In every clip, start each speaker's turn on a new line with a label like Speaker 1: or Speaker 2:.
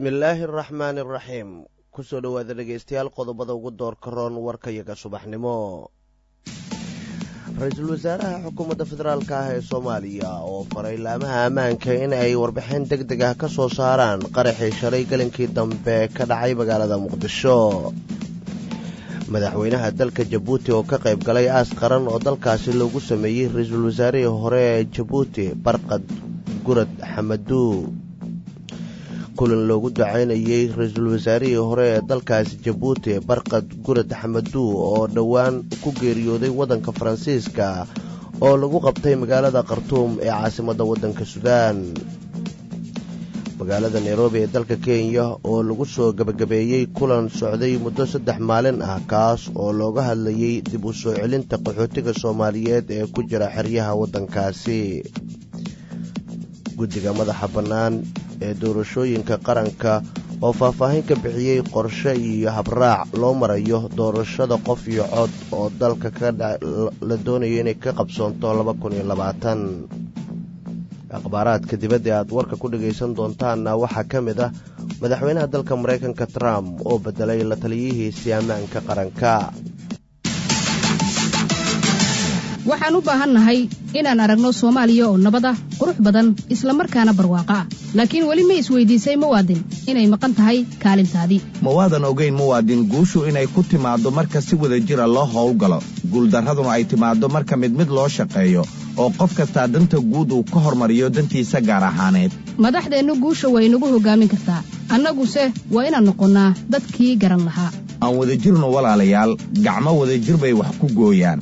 Speaker 1: bismillaahi araxmaani araxiim kusoo dhowaada dhegaystayaal qodobada ugu doorka roon warkayaga subaxnimo ra-iisul wasaaraha xukuumadda federaalk ah ee soomaaliya oo faray laamaha ammaanka in ay warbixin deg deg ah ka soo saaraan qaraxii shalay gelinkii dambe ka dhacay magaalada muqdisho madaxweynaha dalka jabuuti oo ka qayb galay aas qaran oo dalkaasi loogu sameeyey ra-iisul wasaarihii hore ee jabuuti barqad gurad xamaduu kulan loogu ducaynayey ra-iisul wasaarihii hore ee dalkaasi jabuuti barqad gurad xamaduu oo dhowaan ku geeriyooday waddanka faransiiska oo lagu qabtay magaalada khartuum ee caasimadda waddanka suudaan magaalada nairobi ee dalka kenya oo lagu soo gebagabeeyey kulan socday muddo saddex maalin ah kaas oo looga hadlayey dib u soo celinta qaxootiga soomaaliyeed ee ku jira xeryaha waddankaasi guddiga madaxa bannaan ee doorashooyinka qaranka oo faahfaahin ka bixiyey qorshe iyo habraac loo marayo doorashada qof iyo cod oo dalka la doonayo inay ka qabsoonto akhbaaraadka dibadda aad warka ku dhagaysan doontaanna waxaa ka mid ah madaxweynaha dalka maraykanka trump oo bedelay la taliyihiisii ammaanka qaranka
Speaker 2: waxaan u baahannahay inaan aragno soomaaliya oo nabad ah qurux badan islamarkaana barwaaqo ah laakiin weli ma isweydiisay muwaadin inay maqan tahay kaalintaadii
Speaker 3: mawaadan ogayn muwaadin guushu inay ku timaaddo marka si wada jira loo howlgalo guuldarraduna ay timaaddo marka mid mid loo shaqeeyo oo qof kastaa danta guud uu ka hormariyo dantiisa gaar ahaaneed
Speaker 2: madaxdeennu guusha way nagu hoggaamin kartaa annaguse waa inaan noqonnaa dadkii garan lahaa
Speaker 3: aan wadajirnu walaalayaal gacmo wadajir bay wax ku gooyaan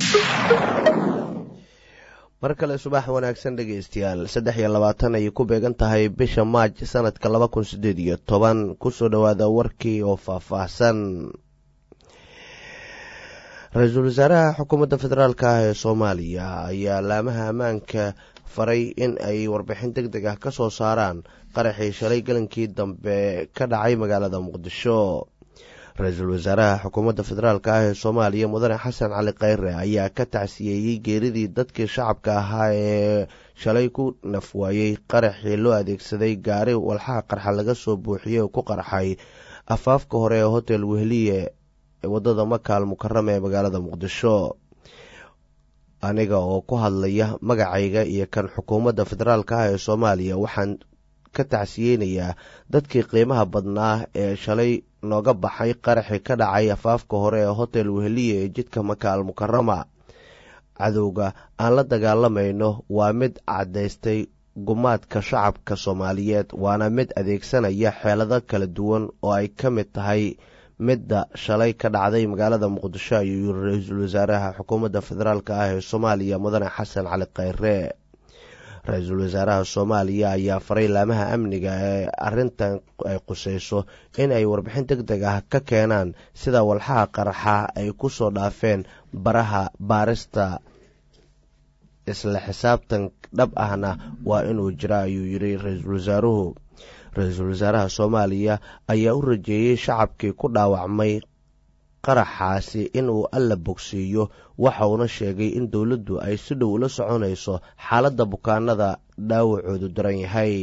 Speaker 1: mar kale subax wanaagsan dhegaystayaal saddex iyo labaatan ayay ku beegan tahay bisha maaj sanadka laba kun siddeed iyo toban kusoo dhowaada warkii oo faahfaahsan ra-iisul wasaaraha xukuumadda federaalk ah ee soomaaliya ayaa laamaha ammaanka faray in ay warbixin deg deg ah ka soo saaraan qaraxii shalay gelinkii dambe ka dhacay magaalada muqdisho ra-iisul wasaaraha xukuumadda federaalk ah ee soomaaliya mudane xasan cali kheyre ayaa ka tacsiyeeyey geeridii dadkii shacabka ahaa ee shalay ku nafwaayey qaraxii loo adeegsaday gaari walxaha qarxa laga soo buuxiyey oo ku qarxay afaafka hore ee hotel wehliye wadada makaal mukarama ee magaalada muqdisho aniga oo ku hadlaya magacayga iyo kan xukuumadda federaalk ah ee soomaaliya waxaan ka tacsiyeynayaa dadkii qiimaha badnaa ee shalay nooga baxay qaraxi ka dhacay afaafka hore ee hotel wehliye ee jidka makaal mukarama cadowga aan la dagaalamayno waa mid caddaystay gumaadka shacabka soomaaliyeed waana mid adeegsanaya xeelado kala duwan oo ay ka mid tahay midda shalay ka dhacday magaalada muqdisho ayuu yiri ra-iisul wasaaraha xukuumadda federaalk ah ee soomaaliya mudane xasan cali kheyre ra-iisul wasaaraha soomaaliya ayaa faray laamaha amniga ee arintan ay qusayso in ay warbixin deg deg ah ka keenaan sida walxaha qaraxa ay ku soo dhaafeen baraha baarista isla xisaabtan dhab ahna waa inuu jira ayuu yiri ra-iisul wasaaruhu ra-iisul wasaaraha soomaaliya ayaa u rajeeyey shacabkii ku dhaawacmay qaraxaasi inuu alla bogsiiyo waxa uuna sheegay in dowladdu ay si dhow ula soconayso xaaladda bukaanada dhaawacoodu daran yahay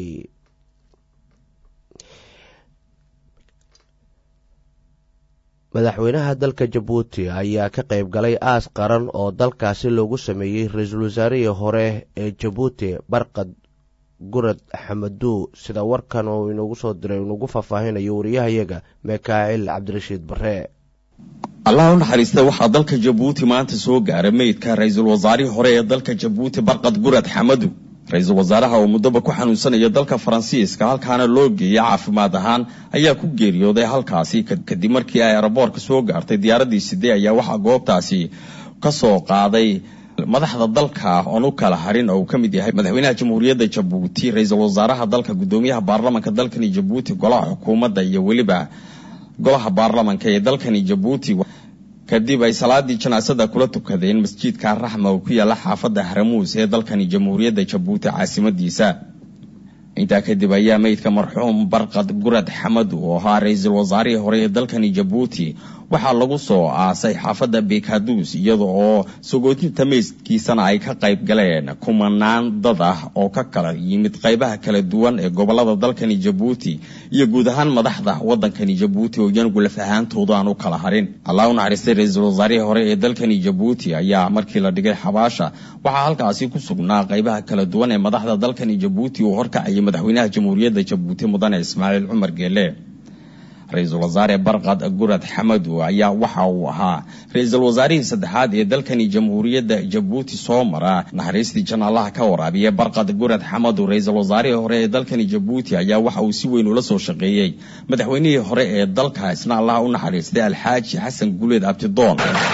Speaker 1: madaxweynaha dalka jabuuti ayaa ka qayb galay aas qaran oo dalkaasi loogu sameeyey ra-iisul wasaarihii hore ee jabuuti barqad gurad xamaduu sida warkan uu inoogu soo diray inugu faahfaahinayo wariyahayaga mikaa'il cabdirashiid bare
Speaker 4: allah u naxariista waxaa dalka jabuuti maanta soo gaaray meydka ra-iisul wasaarihii hore ee dalka jabuuti barqad gurad xamadu ra-iisul wasaaraha oo muddoba ku xanuunsanaya dalka faransiiska halkaana loo geeyay caafimaad ahaan ayaa ku geeriyooday halkaasi kadib markii ay araboorka soo gaartay diyaaraddii sidee ayaa waxaa goobtaasi ka soo qaaday madaxda dalka oon u kala harin oo uu ka mid yahay madaxweynaha jamhuuriyadda jabuuti ra-iisul wasaaraha dalka guddoomiyaha baarlamanka dalkani jabuuti golaha xukuumadda iyo weliba golaha baarlamanka ee dalkani jabuuti kadib ay salaadii janaasada kula tukadeen masjidka raxma oo ku yaala xaafadda haramuus ee dalkani jamhuuriyadda jabuuti caasimadiisa intaa kadib ayaa meydka marxuum barqad gurad xamad oo ahaa ra-iisul wasaarihii hore ee dalkani jabuuti waxaa lagu soo aasay xaafadda bekaduus iyada oo sagootinta meydkiisana ay ka qayb galeen kumanaan dad ah oo ka kala yimid qaybaha kala duwan ee gobolada dalkani jabuuti iyo guud ahaan madaxda waddankani jabuuti oo iyanugu laf ahaantooda aan u kala harin allah u naxariistay ra-iisul wasaarihii hore ee dalkani jabuuti ayaa markii la dhigay xabaasha waxaa halkaasi ku sugnaa qaybaha kala duwan ee madaxda dalkani jabuuti uu horkacayay madaxweynaha jamhuuriyadda jabuuti mudane ismaaciil cumar geele ra-iisul wasaare barkad gurad xamadu ayaa waxa uu ahaa ra-iisul wasaarihii saddexaad ee dalkani jamhuuriyadda jabuuti soo mara naxariistii janaalaha ka waraabiya barkad gurad xamadu ra-iisul wasaarihii hore ee dalkani jabuuti ayaa waxa uu si weyn ula soo shaqeeyey madaxweynihii hore ee dalka isna allaha u naxariistay alxaaji xasan guleed abtidoon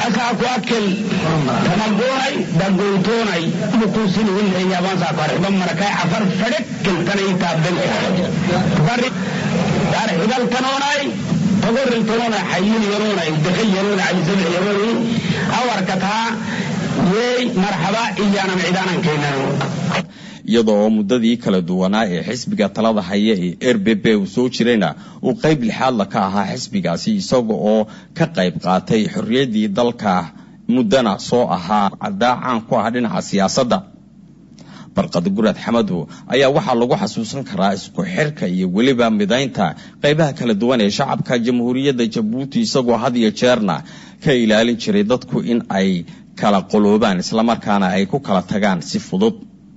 Speaker 5: xigalkanoonay togoriltanoona xayilyanuuna dakayanuuna calisabiyanuuni awarkataa yeey marxaba iyaanan cidaanan keenan
Speaker 4: iyada oo muddadii kala duwanaa ee xisbiga talada haya ee r b b uu soo jirayna uu qayb lixaadla ka ahaa xisbigaasi isaga oo ka qayb qaatay xorriyaddii dalka muddana soo ahaa caddaa caan ku ah dhinaca siyaasadda barqad gurad xamadu ayaa waxaa lagu xasuusan karaa isku xirka iyo weliba midaynta qaybaha kala duwan ee shacabka jamhuuriyadda jabuuti isagoo had iyo jeerna ka ilaalin jiray dadku in ay kala qoloobaan islamarkaana ay ku kala tagaan si fudud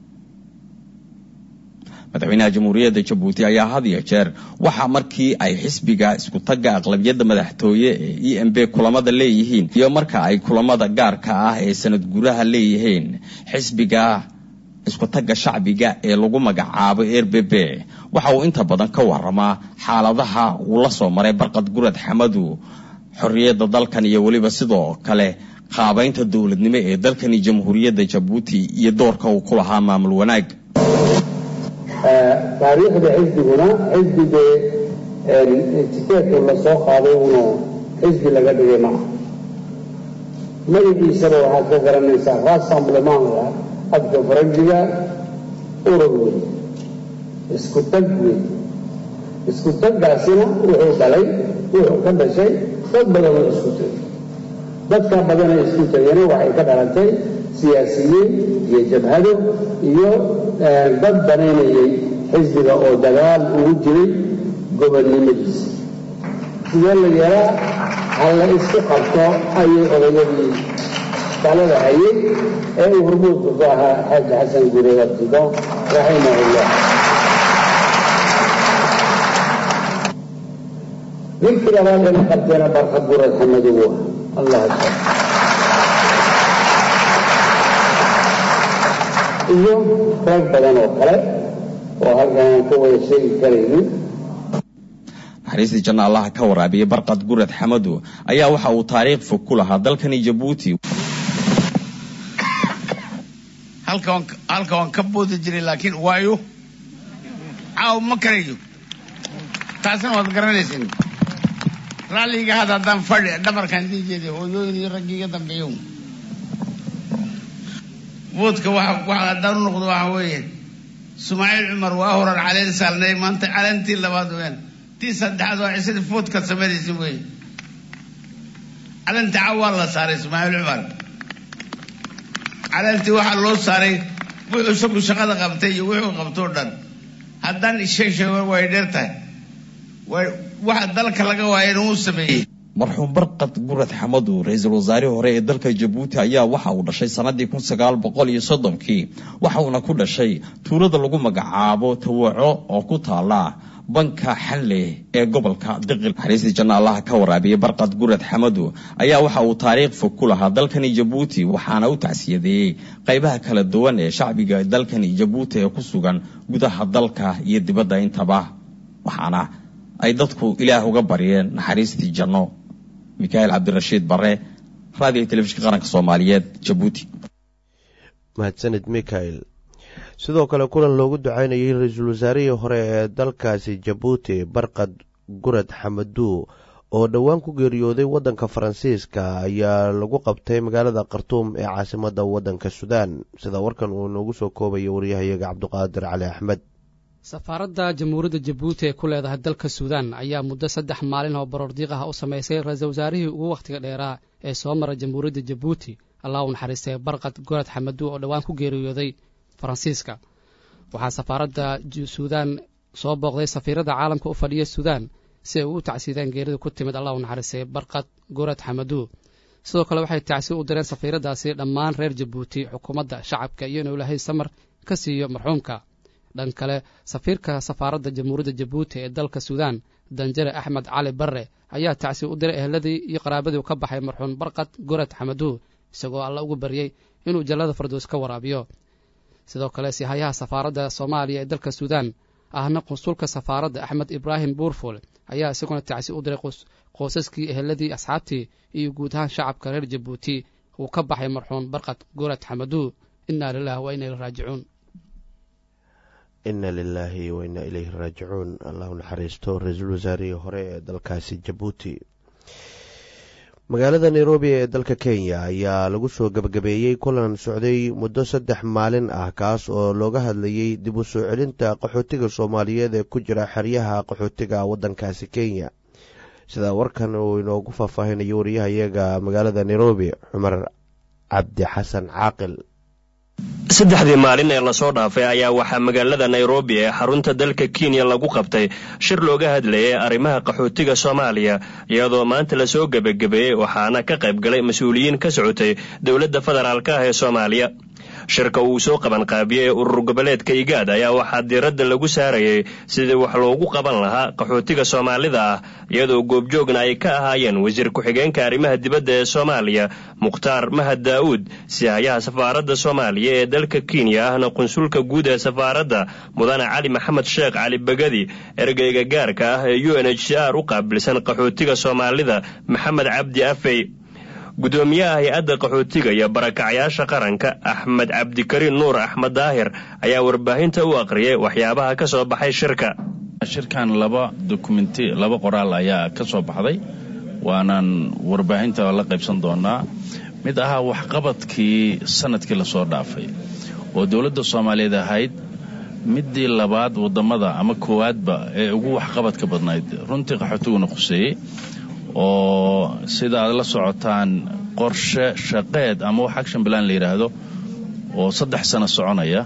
Speaker 4: madaxweynaha jamhuuriyadda jabuuti ayaa had iyo jeer waxaa markii ay xisbiga isku tagga aqlabiyadda madaxtooye ee e m b kulamada leeyihiin iyo marka ay kulamada gaarka ah ee sanad gudaha leeyihiin xisbiga isku tagga shacbiga ee lagu magacaabo r b b waxa uu inta badan ka waramaa xaaladaha uu la soo maray barqad gurad xamadu xorriyadda dalkan iyo weliba sidoo kale qaabaynta dowladnimo ee dalkani jamhuuriyadda jabuuti iyo doorka uu ku lahaa maamul wanaag
Speaker 6: taariikhda xisbiguna xisbiga tikeedku la soo qaaday una xisbi laga dhigay maaha magaciisaba waxaad ka garanaysaa rassemblemanga afka faranjiga urur wey isku tag wey isku taggaasina wuxuu dhalay wuxuu ka dhashay dad badanoo isku tagay dadka badanee isku tagayna waxay ka dhalatay siyaasiyiin iyo jabhado iyo dad banaynayay xisbiga oo dagaal ugu jiray gobonnimadiisa sidee la yeelaa ha la isku qabto ayay odayadii talada hayay ee uu hormuudka ku ahaa xaaji xasan gure abtido raximahullah ninkii labaad ee la qabteena barkad gurad xamadu uu ahaa allah akbar iyo rag badan oo kale oo halkan aan ku wada sheegi karaynin
Speaker 4: naxariistii janna allaha ka waraabiya barqad gurad xamadu ayaa waxa uu taariikh fog ku lahaa dalkani jabuuti
Speaker 5: halka waan ka boodi jiray laakiin waayo caaw ma karayo taasina waad garanaysin raalliga had haddaan fadhi dhabarkaan dii jeeday hooyooyin iyo raggii iga dambeeyo boodka waxa haddaan u noqdo waxa weeye sumaaciil cumar waa horan caleen saalnay maanta caleentii labaad weyaan tii saddexaad waa cisadii foodka samadaysa weeye caleenta caaw waa la saaray sumaaciil cumar caleentii waxaa loo saaray wuxuu isagu shaqada qabtay iyo wuxuu qabtoo dhan haddaan isheeg sheego way dheer tahay waxa dalka laga waayana uu sameeyey
Speaker 4: marxuum barqad gurad xamadu ra-iisul wasaarihii hore ee dalka jabuuti ayaa waxa uu dhashay sanadii kun sagaal boqol iyo soddonkii waxa uuna ku dhashay tuulada lagu magacaabo tawaco oo ku taala banka xanle ee gobolka diqil naxariistii janna allaha ka waraabiyey barqad gurad xamadu ayaa waxa uu taariikh fog ku lahaa dalkani jabuuti waxaana u tacsiyadeeyey qaybaha kala duwan ee shacbiga dalkani jabuuti ee ku sugan gudaha dalka iyo dibadda intaba waxaana ay dadku ilaah uga baryeen naxariistii janno mikaail cabdirashiid bare raadiga telefishinka qaranka soomaaliyeed jabuuti
Speaker 1: mahadsanid mikael sidoo kale kulan loogu ducaynayay ra-iisul wasaarihii hore ee dalkaasi jabuuti barqad gurad xamadu oo dhowaan ku geeriyooday waddanka faransiiska ayaa lagu qabtay magaalada khartuum ee caasimadda waddanka suudaan sida warkan uu noogu soo koobayo waryahayaga cabduqaadir cali axmed
Speaker 7: safaaradda jamhuuriyadda jabuuti ee ku leedahay dalka suudaan ayaa muddo saddex maalin oo baroordiiq ah u samaysay ra-iisul wasaarihii ugu wakhtiga dheeraa ee soo mara jamhuuriyadda jabuuti allah u naxariistay barqad gorad xamadu oo dhowaan ku geeriyooday faransiiska waxaa safaaradda suudaan soo booqday safiirada caalamka u fadhiya suudaan si ay u tacsiideen geerida ku timid allah u naxariistay barqad gorad xamadu sidoo kale waxay tacsi u direen safiiradaasi dhammaan reer jabuuti xukuumadda shacabka iyo inuu ilaahay samar ka siiyo marxuumka dhan kale safiirka safaaradda jamhuuriyadda jabuuti ee dalka suudaan danjare axmed cali barre ayaa tacsi u diray eheladii iyo qaraabadii ka baxay marxuum barqad gorad xamadu isagoo alla ugu baryey inuu jallada fardoos ka waraabiyo sidoo kale sihayaha safaaradda soomaaliya ee dalka suudaan ahna qunsulka safaaradda axmed ibraahim buurful ayaa isaguna tacsi u diray qoysaskii eheladii asxaabtii iyo guud ahaan shacabka reer jabuuti uu ka baxay marxuum barqad gorad xamadu inaa lilah wa inaa ilay raajicuun
Speaker 1: ina lilaahi wa inaa ilayhi raajicuun allahu naxariisto ra-iisul wasaarihii hore ee dalkaasi jabuuti magaalada nairobi ee dalka kenya ayaa lagu soo gebagabeeyey kulan socday muddo saddex maalin ah kaas oo looga hadlayey dib u soo celinta qaxootiga soomaaliyeed ee ku jira xeryaha qaxootiga waddankaasi kenya sida warkan uu inoogu faahfaahinayo wariyahayaga magaalada nairobi cumar cabdi xasan caaqil
Speaker 8: saddexdii maalin ee lasoo dhaafay ayaa waxaa magaalada nairobi ee xarunta dalka kenya lagu qabtay shir looga hadlayay arrimaha qaxootiga soomaaliya iyadoo maanta lasoo gebagabeeyey waxaana ka qayb galay mas-uuliyiin ka socotay dowladda federaalk ah ee soomaaliya shirka uu soo qabanqaabiyey urur goboleedka igaad ayaa waxaa diiradda lagu saarayay sidii wax loogu qaban lahaa qaxootiga soomaalida ah iyadoo goobjoogna ay ka ahaayeen wasiir ku-xigeenka arrimaha dibadda ee soomaaliya mukhtaar mahad daa'uud sihayaha safaaradda soomaaliya ee dalka kenya ahna qunsulka guud ee safaaradda mudane cali maxamed sheekh cali begadi ergeyga gaarka ah ee u n h c r u qaabilsan qaxootiga soomaalida maxamed cabdi afey gudoomiyaha hay-adda qaxootiga iyo barakacyaasha qaranka axmed cabdikariin nuur axmed daahir ayaa warbaahinta u aqriyay waxyaabaha ka soo baxay shirka
Speaker 9: shirkan laba dokumenti laba qoraal ayaa ka soo baxday waanaan warbaahinta la qaybsan doonaa mid ahaa waxqabadkii sanadkii lasoo dhaafay oo dowladda soomaaliyeed ahayd midii labaad wadamada ama koowaadba ee ugu waxqabadka badnayd runtii qaxootiguna khuseeyey oo sida aad la socotaan qorshe shaqeed ama wax action balan la yidhaahdo oo saddex sano soconaya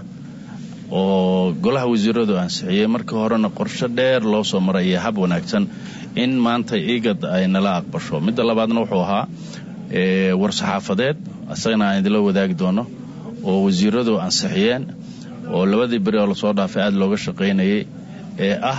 Speaker 9: oo golaha wasiiradu ansixiyey markii horena qorshe dheer loo soo maraya hab wanaagsan in maanta igad ay nala aqbasho midda labaadna wuxuu ahaa war-saxaafadeed isagana aan idinla wadaagi doono oo wasiiradu ansixiyeen oo labadii beri oo lasoo dhaafay aada looga shaqaynayay ee ah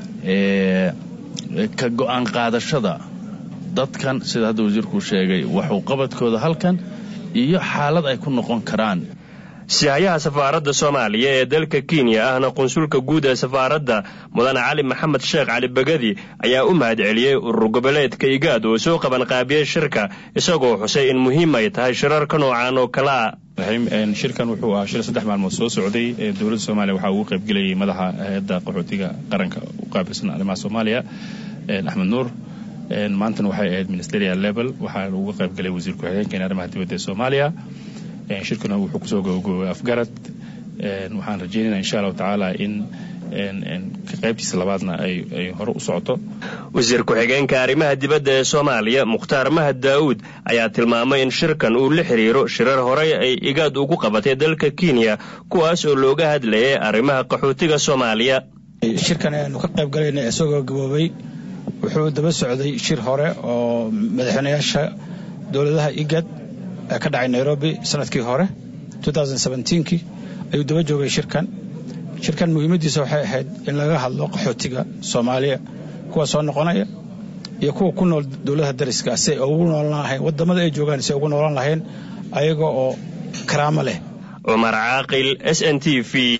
Speaker 9: ka go-aan qaadashada dadkan sida hadda wasiirkuu sheegay waxuu qabadkooda halkan iyo xaalad ay ku noqon karaan
Speaker 8: sihayaha safaaradda soomaaliya ee dalka kenya ahna qunsulka guud ee safaaradda mudane cali maxamed sheekh cali begadi ayaa u mahad celiyey urur goboleedka igaad oo soo qabanqaabiyey shirka isagoo xusay in muhiim ay tahay shirarka noocan oo kale a
Speaker 10: shirkan wuxuu ahaa shir saddex maalmood soo socday dowladda soomaaliya waxaa ugu qaybgelayay madaxa hay-adda qaxootiga qaranka u qaabilsan arrimaha soomaaliya axmed nuur maantana waxay ahayd ministerial level waxaa uga qaybgalay wasiir ku-xigeenkeena arrimaha dibadda ee soomaaliya shirkuna wuxuu kusoo gabagobay afgarad waxaan rajeynayna insha allahu tacaala in qaybtiisa labaadna ay hore u socoto
Speaker 8: wasiir ku-xigeenka arrimaha dibadda ee soomaaliya mukhtaar mahad daa'uud ayaa tilmaamay in shirkan uu la xiriiro shirar horey ay igaad ugu qabatay dalka kenya kuwaas oo looga hadlayay arrimaha qaxootiga soomaaliya
Speaker 11: shirkan aynu ka qayb galayna isagoo gaboobay wuxuu daba socday shir hore oo madaxweynayaasha dowladaha igad ee ka dhacay nairobi sanadkii hore kii ayuu daba joogay shirkan shirkan muhiimadiisa waxay ahayd in laga hadlo qaxootiga soomaaliya kuwa soo noqonaya iyo kuwa ku nool dowladaha dariska si ay ugu noolan lahayn wadamada ay joogaan si ay ugu noolan lahayn ayaga oo karaamo leh
Speaker 8: cumar caaqil s n t v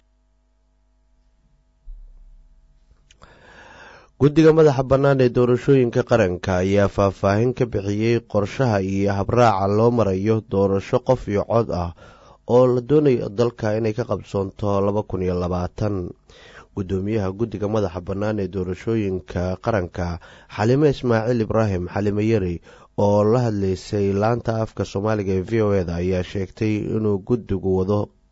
Speaker 1: guddiga madaxa bannaan ee doorashooyinka qaranka ayaa faahfaahin ka bixiyey qorshaha iyo habraaca loo marayo doorasho qof iyo cod ah oo la doonayo dalka inay ka qabsoonto laba kun iyo labaatan guddoomiyaha guddiga madaxa bannaan ee doorashooyinka qaranka xalime ismaaciil ibraahim xalime yari oo la hadlaysay laanta afka soomaaliga ee v o eda ayaa sheegtay inuu guddigu wado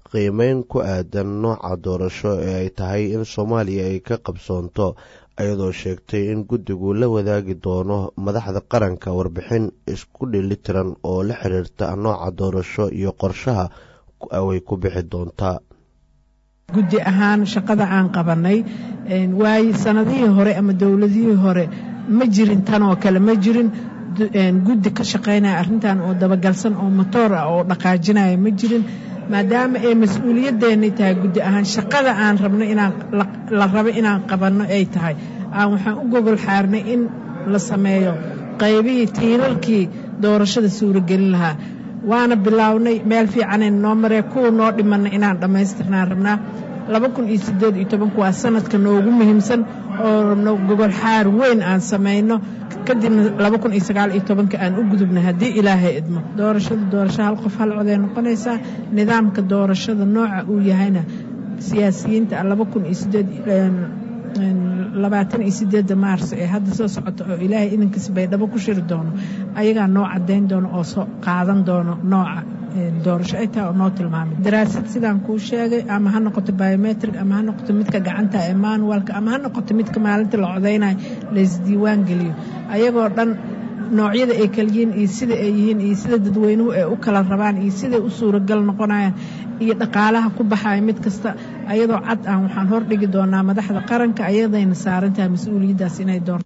Speaker 1: qiimeyn ku aadan nooca doorasho ee ay tahay in soomaaliya ay ka qabsoonto iyadoo sheegtay in guddigu la wadaagi doono madaxda qaranka warbixin isku dhelitiran oo la xiriirta nooca doorasho iyo qorshaha way ku bixi doontaa
Speaker 12: guddi ahaan shaqada aan qabanay waayo sanadihii hore ama dowladihii hore ma jirin tanoo kale ma jirin guddi ka shaqaynaya arrintan oo dabagalsan oo motoor ah oo dhaqaajinaya ma jirin maadaama ay mas-uuliyaddeennay tahay guddi ahaan shaqada aan rabno inaan la rabo inaan qabanno ay tahay aan waxaan u gogol xaarnay in la sameeyo qaybihii tiirarkii doorashada suuragelin lahaa waana bilaawnay meel fiicanayna noo maree kuwa noo dhimanna inaan dhammaystirnaan rabnaa laba kun iyo siddeed iyo tobanku waa sanadka noogu muhiimsan oo rabno gogol xaar weyn aan samayno kadibna laba kun iyo sagaal iyo tobanka aan u gudubna haddii ilaahay idmo doorashada doorasho hal qof hal coday noqonaysaa nidaamka doorashada nooca uu yahayna siyaasiyiinta laba kun iyo sideed labaatan iyo sideedda maars ee hadda soo socota oo ilaahay idinkiis baydhabo ku shiri doono ayagaa noo caddayn doono oo soo qaadan doono nooca doorasho ay tahay oo noo tilmaamay daraasad sidaan kuu sheegay ama ha noqoto biometric ama ha noqoto midka gacanta ee manualka ama ha noqoto midka maalinta la codaynayo laysdiiwaan geliyo ayagoo dhan noocyada ay kala yihiin iyo sida ay yihiin iyo sida dadweynuhu ay u kala rabaan iyo siday u suuragal noqonayaan iyo dhaqaalaha ku baxaya mid kasta ayadoo cad ah waxaan hordhigi doonaa madaxda qaranka ayadayna saaran tahay mas-uuliyaddaas inay doorto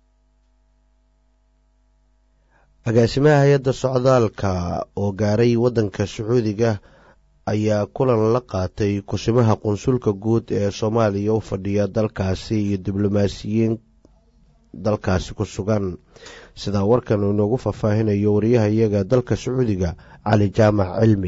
Speaker 1: agaasimaha hay-adda socdaalka oo gaaray waddanka sacuudiga ayaa kulan la qaatay kusimaha qunsulka guud ee soomaaliya u fadhiya dalkaasi iyo diblomaasiyiin dalkaasi ku sugan sidaa warkan uu inoogu faahfaahinayo wariyahayaga dalka sacuudiga cali jaamac cilmi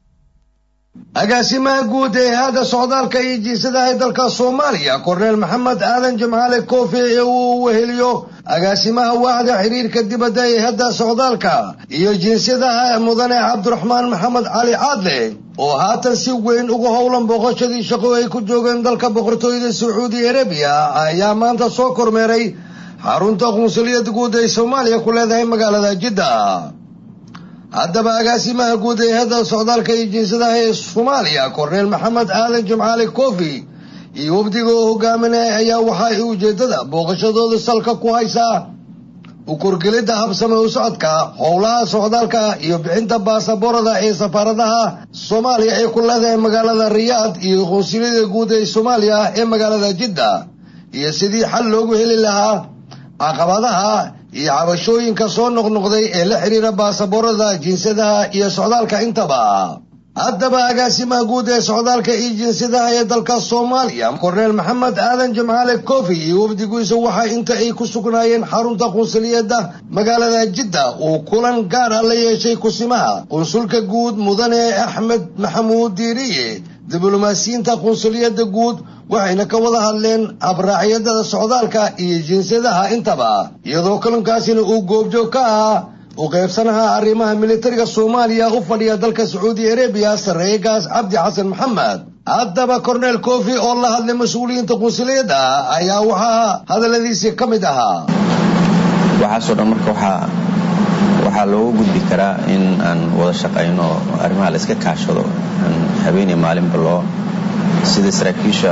Speaker 13: agaasimaha guud ee hay-adda socdaalka iyo jiisadaha ee dalka soomaaliya korneel maxamed aadan jimcaale koofi ee uu weheliyo agaasimaha waaxda xiriirka dibadda ee hadda socdaalka iyo jinsiyadaha mudane cabdiraxmaan maxamed cali caadle oo haatan si weyn uga howlan booqashadii shaqo ay ku joogeen dalka boqortooyada sacuudi arabiya ayaa maanta soo kormeeray xarunta qunsuliyadda guud ee soomaaliya ku leedahay magaalada jidda haddaba agaasimaha guud ee hadda socdaalka iyo jinsadaha ee soomaaliya korneel maxamed aadan jimcaale kofi iyo wafdiga oo hogaaminaya ayaa waxa ay ujeeddada booqashadooda salka ku haysaa u korgelidda habsame u socodka howlaha socdaalka iyo bixinta baasaboorada ee safaaradaha soomaaliya ee ku leedahay magaalada riyaad iyo qunsuliyada guud ee soomaaliya ee magaalada jidda iyo sidii xal loogu heli lahaa caqabadaha iyo cabashooyinka soo noqnoqday ee la xidhiira baasaboorada jinsadaha iyo socdaalka intaba haddaba agaasimaha guud ee socdaalka iyo jinsadaha ee dalka soomaaliya korneel maxamed aadan jimcaale kofi iyo wafdiguisa waxa inta ay ku sugnaayeen xarunta qunsuliyadda magaalada jidda uu kulan gaar ah la yeeshay kusimaha qunsulka guud mudane axmed maxamuud diiriye diblomaasiyiinta qunsuliyadda guud waxayna ka wada hadleen habraacyadada socdaalka iyo jinsiyadaha intaba iyadoo kulankaasina uu goobjoog ka ahaa u qaybsanaha arrimaha militariga soomaaliya u fadhiya dalka sacuudi arabiya sarreegaas cabdi xasan maxamed haddaba korneel kofi oo la hadlay mas-uuliyiinta qunsuliyadda ayaa waxaa hadalladiisii ka mid ahaa
Speaker 14: waxaasoo dhan marka waxaa waxaa looga gudbi karaa in aan wada shaqayno arrimaha la iska kaashado aan habeenii maalinba loo sida saraakiisha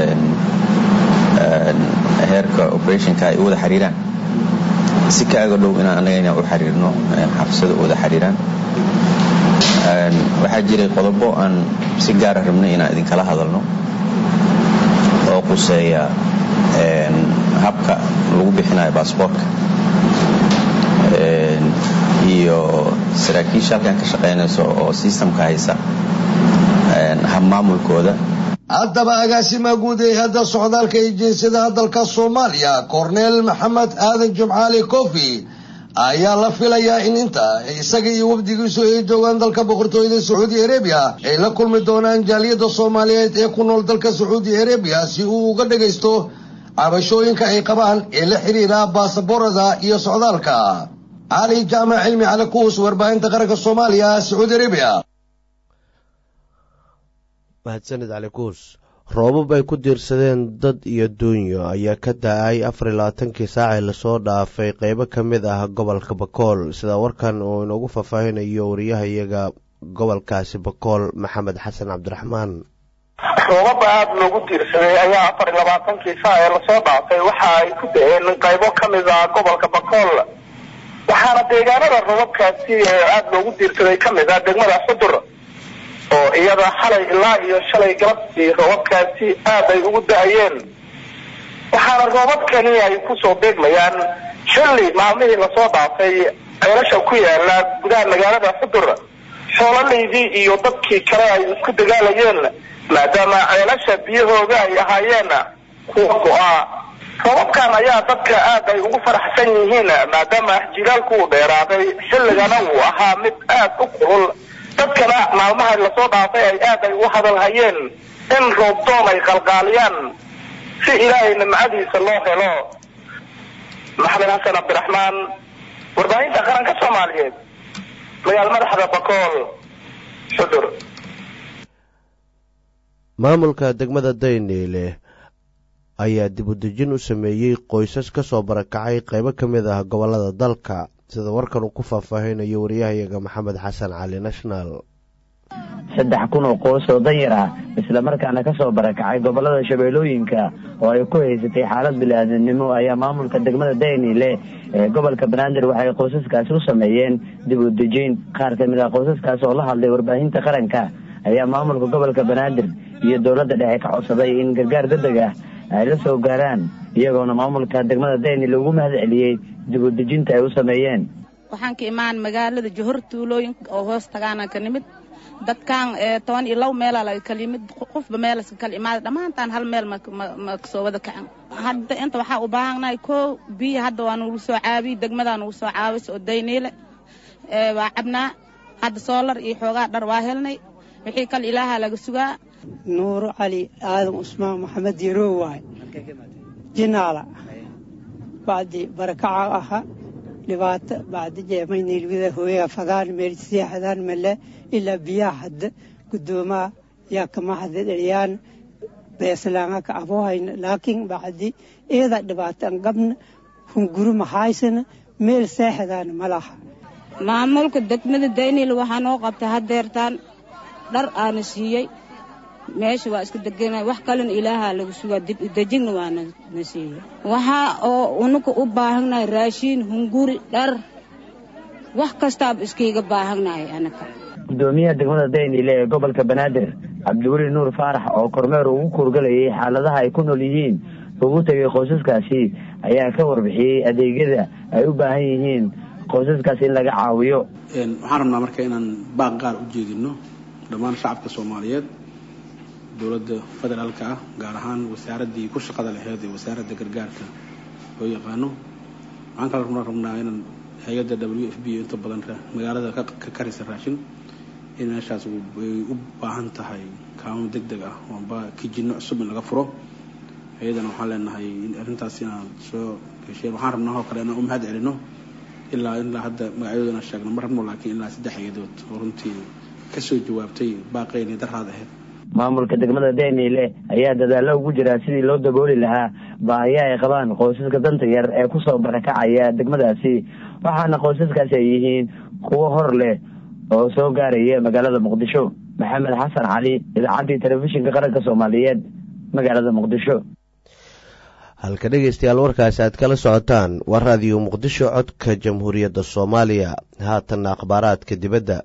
Speaker 14: heerka operationka ay u wada xiriiraan si kaaga dhow inaan annaga inaan u xiriirno xafisada u wada xiriiraan waxaa jiray qodobo aan si gaara rabnay inaan idinkala hadalno oo quseeya habka lagu bixinayo baasboortka iyo saraakiisha halkan ka shaqaynayso oo sistamka haysa habmaamulkooda
Speaker 13: haddaba agaasimaha guud ee hadda socdaalka iyo jinsiyadaha dalka soomaaliya korneel maxamed aadan jimcaale kofi ayaa la filayaa in inta isaga iyo wafdigiisu ay joogaan dalka boqortooyada sacuudi arabiya ay la kulmi doonaan jaaliyadda soomaaliyeed ee ku nool dalka sacuudi arabiya si uu uga dhagaysto cabashooyinka ay qabaan ee la xidhiira baasaboorada iyo socdaalka cali jaamac cilmi cali kuus warbaahinta qaranka soomaaliya sacuudi arabiya
Speaker 1: mahadsanid cali kuus roobab ay ku diirsadeen dad iyo duunyo ayaa ka da-ay afar iyo labaatankii saacee lasoo dhaafay qeybo ka mid ah gobolka bakool sida warkan uu inoogu faahfaahinayo wariyahayaga gobolkaasi bakool maxamed xasan cabdiraxmaan
Speaker 15: roobaba aada loogu diirsaday ayaa afar iyo labaatankii saa ee lasoo dhaafay waxa ay ku da-een qaybo ka mid ah gobolka bakool waxaana deegaanada roobabkaasi ee aada loogu diirsaday ka mid ah degmada xudur oo iyada xalay ilaa iyo shalay galabtii roobabkaasi aad ay ugu da-ayeen waxaana roobabkani ay kusoo beegmayaan xilli maalmihii lasoo dhaafay ceelasha ku yaala gudaha magaalada xudur xoololaydii iyo dadkii kale ay isku dagaalayeen maadaama ceelasha biyahooda ay ahaayeen kuwa go-a roobabkan ayaa dadka aad ay ugu faraxsan yihiin maadaama jilaalku uu dheeraaday xilligana uu ahaa mid aad u kulul dadkana maalmaha lasoo dhaafay ay aad ay ugu hadalhayeen in roobdoon ay qalqaaliyaan si ilaahay nimcadiisa loo helo maxamed xasan cabdiraxmaan warbaahinta qaranka soomaaliyeed magaal madaxda bakool xudur
Speaker 1: maamulka degmada dayniile ayaa dib u dejin u sameeyey qoysas ka soo barakacay qaybo ka mid ah gobollada dalka sida warkan uu ku faahfaahinayo wariyahayaga maxamed xasan cali national
Speaker 16: saddex kun oo qoys oo danyar ah islamarkaana ka soo barakacay gobollada shabeellooyinka oo ay ku haysatay xaalad bili-aadamnimo ayaa maamulka degmada dayniile ee gobolka banaadir waxay qoysaskaasi u sameeyeen dib u dejin qaar ka mid ah qoysaskaas oo la hadlay warbaahinta qaranka ayaa maamulka gobolka banaadir iyo dowladda dhexe ka codsaday in gargaar degdeg ah ay la soo gaaraan iyagoona maamulka degmada dayniile ugu mahad celiyey dib u dejinta ay u sameeyeen
Speaker 17: waxaan ka imaan magaalada johor tuulooyinka oo hoos tagaana ka nimid dadkan toban iyo labo meelaa laga kala yimid qofba meelaska kala imaada dhammaantaan hal meel ma kasoo wada kacan hadda inta waxaa u baahannahay koo biyo hadda waa nugu soo caabiy degmadaa nugu soo caawis oo dayniile waa cabnaa hadda soolar iyo xoogaa dhar waa helnay wixii kale ilaaha laga sugaa
Speaker 18: nuuro cali aadan cusmaan maxamed yarow waay jinaala bacdi barakaca aha dhibaato bacdi jeemaynilwida hooyaa fadaan meel seexdaan male ilaa biyaha hadda gudoomaa yaa kama hada dhaliyaan beeslaanga ka abohayna laakiin bacdi iyada dhibaato an qabna hunguru mahaysana meel seexdaana ma laha
Speaker 17: maamulka degmada daynil waxaa noo qabtay hadeertaan dhar aana siiyey meesha waa iska degana wax kalena ilaahaa lagu sugaa dib udejigna waana na siiyey waxaa oo unuka u baahannahay raashiin hunguri dhar wax kastaaba iskayga baahannahay anaka
Speaker 16: gudoomiyaha degmada dayniile ee gobolka banaadir cabdiweli nuur faarax oo kormeer ugu kuurgalayay xaaladaha ay ku nool yihiin ugu tegay qoysaskaasi ayaa ka warbixiyey adeegyada ay u baahan yihiin qoysaskaas in laga caawiyo
Speaker 19: waxaan rabnaa marka inaan baaq qaar u jeedino dhammaan shacabka soomaaliyeed dowladda federaalka ah gaar ahaan wasaaraddii ku shaqada laheyd ee wasaaradda gargaarka loo yaqaano waxaan kala rabnaa inaan hay-adda w f b inta badan magaalada ka karisa raashin in meeshaas ay u baahan tahay kaamo deg deg ah oonba kijino cusub in laga furo hay-adana waxaan leenahay in arrintaas inaan soo hesheen waxaan rabnaa oo kale inaan u mahad celino ilaa ilaa hadda magacyadoodana sheegno ma rabno laakiin ilaa saddex hay-adood oo runtii kasoo jawaabtay baaqeynii daraad ahayd
Speaker 16: maamulka degmada dayniile ayaa dadaallo ugu jiraa sidii loo dabooli lahaa baahiya ay qabaan qoysaska danta yar ee kusoo barakacaya degmadaasi waxaana qoysaskaasi ay yihiin kuwo hor leh oo soo gaaraya magaalada muqdisho maxamed xasan cali idaacaddii telefishinka qaranka soomaaliyeed magaalada muqdisho
Speaker 1: halka dhegeystayaal warkaasi aad kala socotaan waa raadiyo muqdisho codka jamhuuriyadda soomaaliya haatanna akhbaaraadka dibadda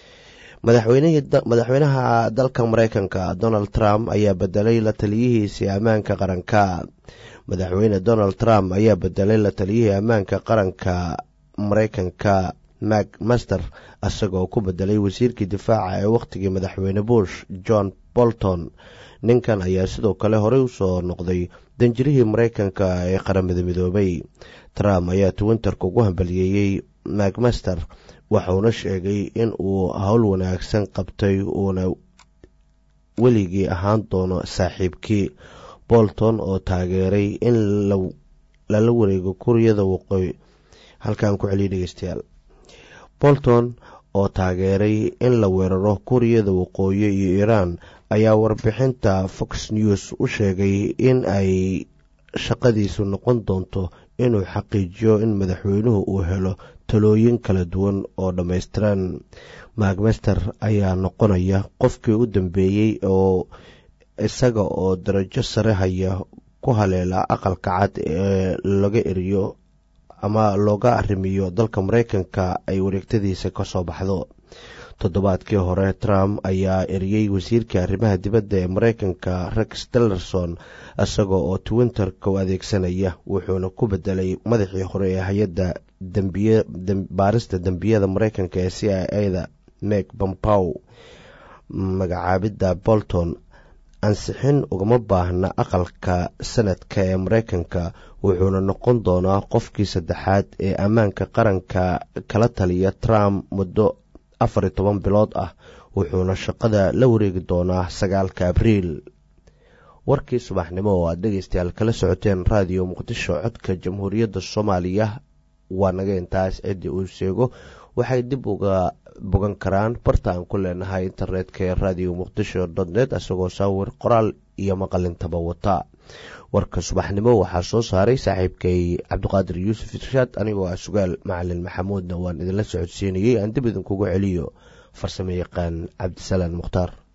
Speaker 1: madaxweynaha dalka mareykanka donald trump ayaa bedelay la taliyihiisii ammaanka qaranka madaxweyne donald trump ayaa bedelay la taliyihii ammaanka qaranka mareykanka mac master isagoo ku bedelay wasiirkii difaaca ee wakhtigii madaxweyne bush john bolton ninkan ayaa sidoo kale horey usoo noqday danjirihii mareykanka ee qaramada midoobay trump ayaa twinterka ugu hambaliyeeyey macmaster waxauna sheegay in uu howl wanaagsan qabtay uuna weligii ahaan doono saaxiibkii bolton oo taageeray in lala wareego kuuriyada waqooyi halkaan ku celiya dhegeystayaal bolton oo taageeray in la weeraro kuuriyada waqooyi iyo iiraan ayaa warbixinta fox news u sheegay in ay shaqadiisu noqon doonto inuu xaqiijiyo in madaxweynuhu uu helo talooyin kala duwan oo dhammaystiran macmaster ayaa noqonaya qofkii u dambeeyey oo isaga oo darajo sare haya ku haleela aqalka cad ee laga eriyo ama looga arrimiyo dalka mareykanka ay wareegtadiisa ka soo baxdo toddobaadkii hore trump ayaa eriyey wasiirkii arrimaha dibadda ee mareykanka rex tillerson isaga oo twinterka u adeegsanaya wuxuuna ku bedelay madaxii hore ee hay-adda baarista dembiyada mareykanka ee c i a da meg bompow magacaabidda bolton ansixin ugama baahna aqalka sanadka ee mareykanka wuxuuna noqon doonaa qofkii saddexaad ee ammaanka qaranka kala taliya trump muddo afar iyo toban bilood ah wuxuuna shaqada la wareegi doonaa sagaalka abriil warkii subaxnimo oo aad dhegeystayaal kala socoteen raadiyo muqdisho codka jamhuuriyadda soomaaliya waa naga intaas ciddii uu sheego waxay dib uga bogan karaan barta aan ku leenahay internetka ee radio muqdisho dot net isagoo sawir qoraal iyo maqalintaba wata warka subaxnimo waxaa soo saaray saaxiibkay cabdiqaadir yuusuf irshaad anigoo ah sugaal macalin maxamuudna waan idinla socodsiinayey aan dib idinkugu celiyo farsamo yaqaan cabdisalaan mukhtaar